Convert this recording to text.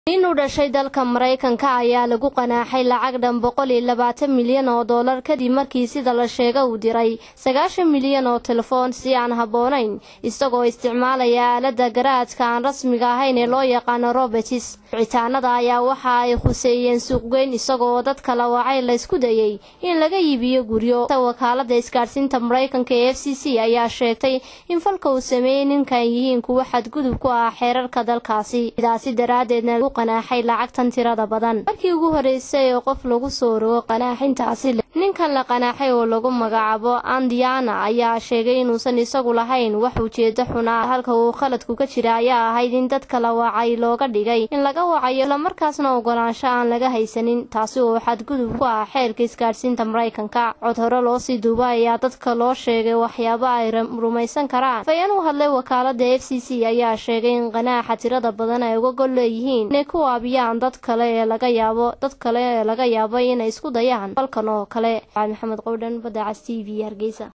nin u dhashay dalka maraykanka ayaa lagu qanaaxay lacag dhan boqol iyo labaatan milyan oo dollar kadib markii sida la sheega uu diray sagaashan milyan oo telefoon si aan habboonayn isagoo isticmaalaya aaladda garaadka aan rasmiga ahayn ee loo yaqaano robertis wicitaanada ayaa waxa ay khuseeyeen suuqgeyn isagoo dad kala wacay laysku dayey in laga iibiyo guryo wakaalada isgaadhsiinta maraykanka ee f c c ayaa sheegtay in falka uu sameeyey ninkan yihiin kuwo xadgudub ku ah xeerarka dalkaasi sidaasi daraadeedna lagu qanaaxay lacagtan tirada badan markii ugu horeysay ee qof lagu soo rogo qanaaxintaasi ninkan la qanaaxay oo lagu magacaabo andiana ayaa sheegay inuusan isagu lahayn wax ujeedo xunaa halka uu khaladku ka jira ayaa ahayd in dadka la wacay looga dhigay in laga wacayo islamarkaasna ogolaansho aan laga haysanin taasi oo xadgudub ku ah xeerka isgaadhsiinta maraykanka cod hore loo sii duuba ayaa dadka loo sheegay waxyaabo ay rumaysan karaan fayeen u hadlay wakaalada f c c ayaa sheegay in qanaaxa tirada badan ay uga gol leeyihiin inay ku waabiyaan dad kale ee laga yaabo dad kale ee laga yaabo inay isku dayaan falkan oo kale maxamed qowdhan badda cas t v hargeysa